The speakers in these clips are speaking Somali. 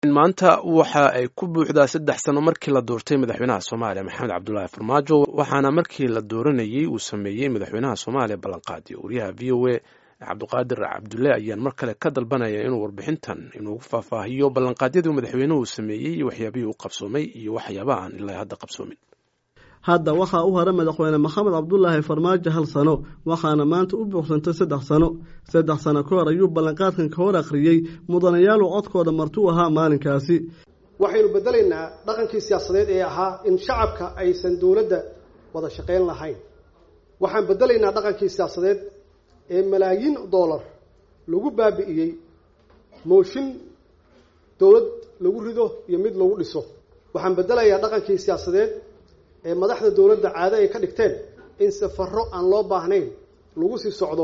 maanta waxa ay ku buuxdaa saddex sano markii la doortay madaxweynaha soomaaliya maxamed cabdulaahi farmaajo waxaana markii la dooranayey uu sameeyey madaxweynaha soomaaliya ballanqaadiyo wariyaha v o a cabdiqaadir cabdulle ayaan mar kale ka dalbanaya inuu warbixintan inuugu faahfaahiyo ballanqaadyadii madaxweynuhu sameeyey iyo waxyaabihii u qabsoomay iyo waxyaabaha aan ilaa hadda qabsoomin hadda waxaa u hara madaxweyne maxamed cabdulaahi farmaajo hal sano waxaana maanta u buuxsantay saddex sano saddex sano ka hor ayuu ballanqaadkan ka hor akhriyey mudanayaalu codkooda martuu ahaa maalinkaasi waxaynu bedelaynaa dhaqankii siyaasadeed ee ahaa in shacabka aysan dowladda wada shaqayn lahayn waxaan bedelaynaa dhaqankii siyaasadeed ee malaayiin dollar lagu baabi'iyey mooshin dowlad lagu rido iyo mid lagu dhiso waxaan bedelayaa dhaqankii siyaasadeed ee madaxda dowladda caado ay ka dhigteen in safaro aan loo baahnayn lagu sii socdo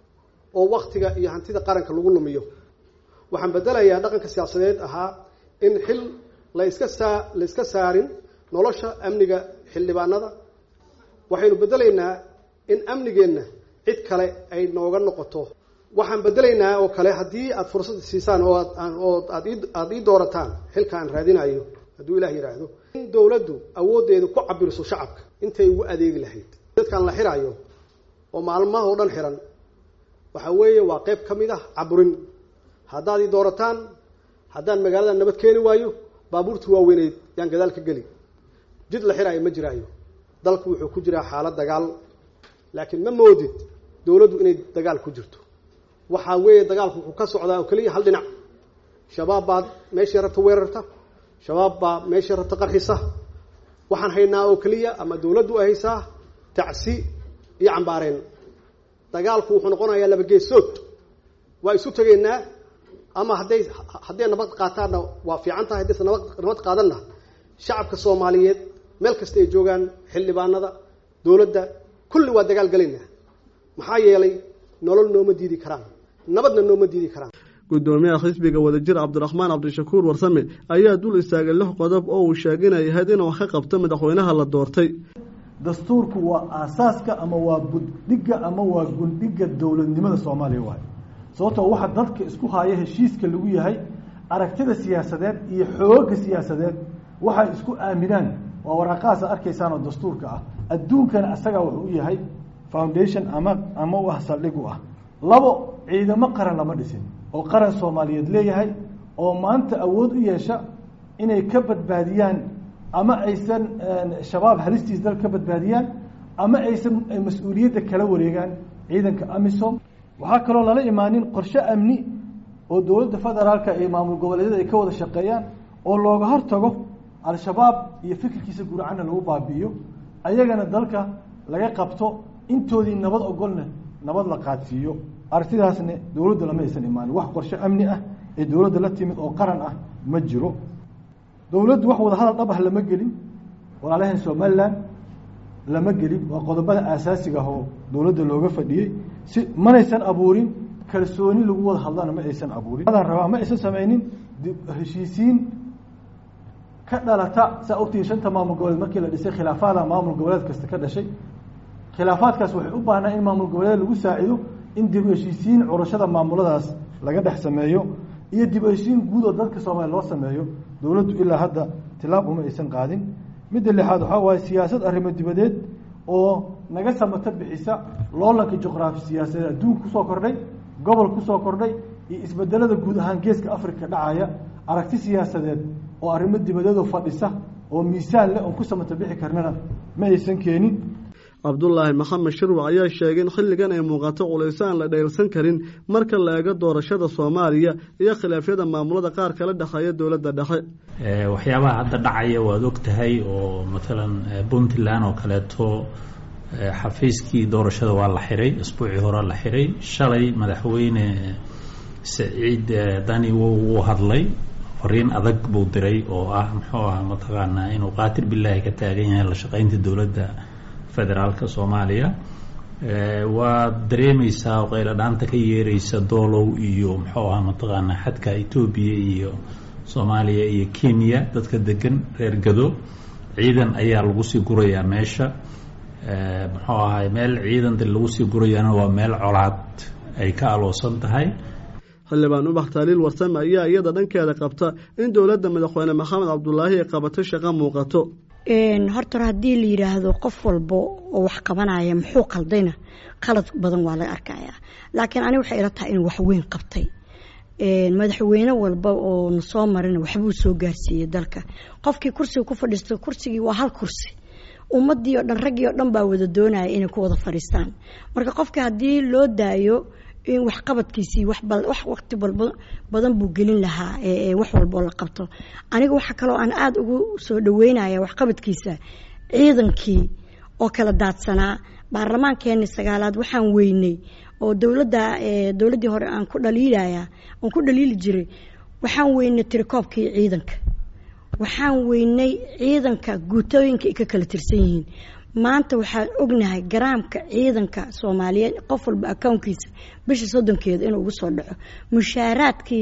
oo waktiga iyo hantida qaranka lagu lumiyo waxaan bedelayaa dhaqanka siyaasadeed ahaa in xil la iska saa la iska saarin nolosha amniga xildhibaanada waxaynu bedelaynaa in amnigeenna cid kale ay nooga noqoto waxaan bedelaynaa oo kale haddii aada fursad siisaan oo oo aad aada ii doorataan xilka aan raadinayo hadduu ilah yidhaahdo in dowladdu awooddeeda ku cabiriso shacabka intay ugu adeegi lahayd dadkan la xiraayo oo maalmaha oo dhan xiran waxa weeye waa qayb ka mid ah caburin haddaad ii doorataan haddaan magaalada nabad keeni waayo baabuurtii waaweyneyd yaan gadaal ka geli jid la xiraayo ma jiraayo dalku wuxuu ku jiraa xaalad dagaal laakiin ma moodid dowladdu inay dagaal ku jirto waxaa weeye dagaalku wuxuu ka socdaa oo keliya hal dhinac shabaab baad meeshii rabta weerarta shabaab baa meeshii rabta qarxisa waxaan haynaa oo keliya ama dowladdu ay haysaa tacsi iyo cambaareen dagaalku wuxuu noqonayaa laba geesood waa isu tegaynaa ama hadday hadday nabad qaataanna waa fiican tahay haddaysa nabad nabad qaadanna shacabka soomaaliyeed meel kasta ay joogaan xildhibaanada dowladda kulli waa dagaal gelaynaa maxaa yeelay nolol nooma diidi karaan nabadna nooma diidi karaan gudoomiyaha xisbiga wadajir cabdiraxmaan cabdishakuur warsame ayaa dul istaagay lix qodob oo uu sheegay inay ahayd inuu wax ka qabto madaxweynaha la doortay dastuurku waa aasaaska ama waa buddhigga ama waa gundhigga dowladnimada soomaaliya waay sababtoo waxa dadka isku haya heshiiska lagu yahay aragtida siyaasadeed iyo xoogga siyaasadeed waxay isku aaminaan waa waraaqahaasa arkaysaan oo dastuurka ah adduunkana isagaa wuxuu u yahay foundation ama ama u ah saldhig u ah labo ciidamo qaran lama dhisin oo qaran soomaaliyeed leeyahay oo maanta awood u yeesha inay ka badbaadiyaan ama aysan shabaab halistiis dal ka badbaadiyaan ama aysan mas-uuliyadda kala wareegaan ciidanka amisom waxaa kaloo lala imaanin qorshe amni oo dowladda federaalka iyo maamul goboleedyada ay ka wada shaqeeyaan oo looga hortago al-shabaab iyo fikirkiisa guracana lagu baabi'iyo ayagana dalka laga qabto intoodii nabad ogolna nabad la qaadsiiyo aragtidaasna dowladda lama aysan imaanin wax qorshe amni ah ee dowladda la timid oo qaran ah ma jiro dowladdu wax wada hadal dhab ah lama gelin walaalahan somalilan lama gelin waa qodobada aasaasiga ah oo dowladda looga fadhiyey si manaysan abuurin kalsooni lagu wada hadlana ma aysan abuurin adaan rabaa ma aysan samaynin heshiisiin ka dhalata saa ogtihi shanta maamul goboleed markii la dhisay khilaafaada maamul goboleed kasta ka dhashay khilaafaadkaas waxay u baahnaa in maamul goboleed lagu saacido in dib u heshiisiin curashada maamuladaas laga dhex sameeyo iyo dib u heshiisiin guud oo dadka soomaaliya loo sameeyo dowladdu ilaa hadda tilaab uma aysan qaadin midda lixaad waxaa waaye siyaasad arrimo dibadeed oo naga samato bixisa loolanka juqraafi siyaasadeed adduunka kusoo kordhay gobol kusoo kordhay iyo isbedelada guud ahaan geeska africa dhacaya aragti siyaasadeed oo arrimo dibadeedoo fadhisa oo miisaan leh oon ku samato bixi karnana ma aysan keenin cabdulaahi maxamed shirwac ayaa sheegay in xilligan ay muuqato culayso aan la dheelsan karin marka la eego doorashada soomaaliya iyo khilaafyada maamulada qaar kala dhexeeya dowladda dhexe waxyaabaha hadda dhacaya waad og tahay oo matalan puntland oo kaleeto xafiiskii doorashada waa la xiray isbuucii hore la xiray shalay madaxweyne saciid dani wuu hadlay fariin adag buu diray oo ah muxuu ah mataqaanaa inuu qaatir bilaahi ka taagan yahay la shaqaynta dowladda federaalka soomaaliya waad dareemaysaa oo qaylo dhaanta ka yeeraysa doolow iyo muxuu ahaa mataqaanaa xadka etoobiya iyo soomaaliya iyo kenya dadka degan reer gado ciidan ayaa lagu sii gurayaa meesha muxuu ahay meel ciidan lagu sii gurayaana waa meel colaad ay ka aloosan tahay xildhibaan ubax taaliil warsame ayaa iyada dhankeeda qabta in dowladda madaxweyne maxamed cabdulaahi ay qabato shaqo muuqato horta haddii la yidhaahdo qof walba oo wax qabanaya muxuu qaldayna qalad badan waa laga arkayaa laakiin ani waxay ila tahay inuu waxweyn qabtay madaxweyne walba oo na soo marina waxbuu soo gaarsiiyey dalka qofkii kursiga ku fadhiisto kursigii waa hal kursi ummadii oo dhan raggii oo dhan baa wada doonaya inay ku wada fadhiistaan marka qofka haddii loo daayo in waxqabadkiisii wax waqti badan buu gelin lahaa wax walboo la qabto aniga waxa kaloo aan aada ugu soo dhaweynaya waxqabadkiisa ciidankii oo kala daadsanaa baarlamaankeeni sagaalaad waxaan weynay oo dowladda dowladdii hore aan ku dhaliilaya aan ku dhaliili jiray waxaan weynay tirikoobkii ciidanka waxaan weynay ciidanka guutooyinka ay ka kala tirsan yihiin maanta waxaan ognahay garaamka ciidanka soomaaliyeed qof walba akownkiisa bisha soddonkeeda inuu ugu soo dhaco mushaaraadkii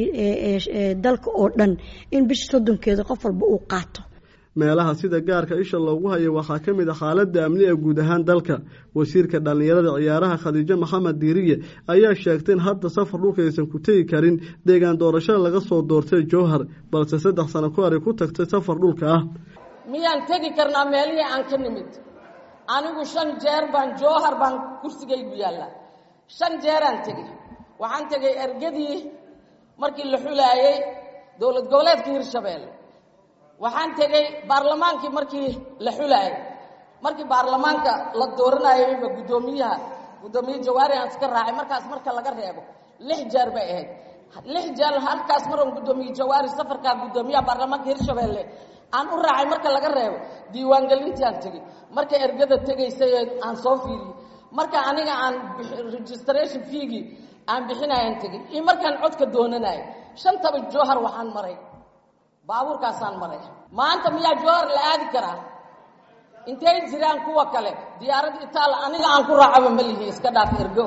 dalka oo dhan in bisha soddonkeeda qof walba uu qaato meelaha sida gaarka isha loogu hayo waxaa ka mid a xaaladda amni ee guud ahaan dalka wasiirka dhallinyarada ciyaaraha khadiijo maxamed diiriye ayaa sheegtay in hadda safar dhulka aysan ku tegi karin deegaan doorashada laga soo doortay jowhar balse saddex sano ku hor ay ku tagtay safar dhulka ah miyaan tegi karnaa meelihii aan ka nimid anigu shan jeer baan jowhar baan kursigaygu yaalla shan jeeraan tegey waxaan tegay ergadii markii la xulaayey dowlad goboleedka hirshabeelle waxaan tegey baarlamaankii markii la xulaayay markii baarlamaanka la dooranayayba guddoomiyaha guddoomiye jawaari aan iska raacay markaas marka laga reebo lix jeer bay ahayd lix jeer halkaas maroon guddoomiye jawaari safarkaa guddoomiyaha baarlamaanka hirshabeelle aan u raacay marka laga reebo diiwaangelintaan tegey marka ergada tegaysay aan soo fiiriyey marka aniga aan registration feegii aan bixinayaan tegey iyo markaan codka doonanayay shantaba jowhar waxaan maray baabuurkaasaan maray maanta miyaa jowhar la aadi karaa intay jiraan kuwa kale diyaarad itaal aniga aan ku raacaba ma lihi iska dhaaf ergo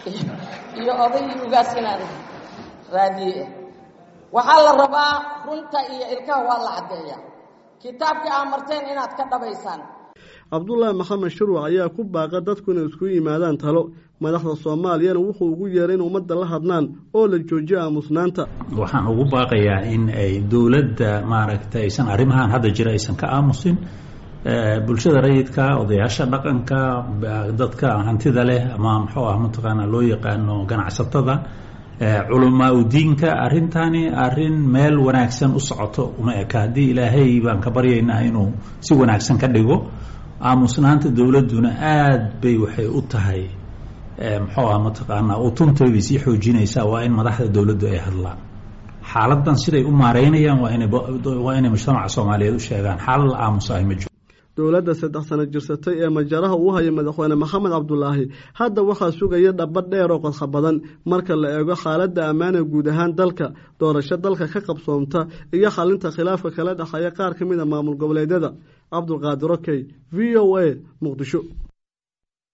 iyo oday ugaas inaan raadiye waxaa la rabaa runta iyo ilkaha waa la caddeeyaa kitaabkii aa marteen inaad ka dhabaysaan cabdulaahi maxamed shirwac ayaa ku baaqa dadku inay isku yimaadaan talo madaxda soomaaliyana wuxuu ugu yeeray in ummadda la hadlaan oo la joojiyo aamusnaanta waxaan ugu baaqayaa in ay dowladda maaragtay aysan arrimahan hadda jira aysan ka aamusin bulshada rayidka odayaasha dhaqanka dadka hantida leh ama muxuu ah mataqaana loo yaqaano ganacsatada culamaa u diinka arintani arin meel wanaagsan u socoto uma eka haddii ilaahay baan ka baryaynaa inuu si wanaagsan ka dhigo aamusnaanta dowladduna aad bay waxay u tahay muxuu ah mataqaanaa utuntay bay sii xoojinaysaa waa in madaxda dowladdu ay hadlaan xaaladan siday u maareynayaan waa inay waa inay mujtamaca soomaaliyeed u sheegaan xaalad la aamusahay ma jiro dowladda saddex sano jirsatay ee majaraha uu haya madaxweyne maxamed cabdulaahi hadda waxaa sugaya dhaba dheer oo qodxa badan marka la eego xaaladda ammaana guud ahaan dalka doorasho dalka ka qabsoomta iyo xalinta khilaafka kala dhexeeya qaar ka mid a maamul goboleedyada cabdulqaadir okey v o a muqdisho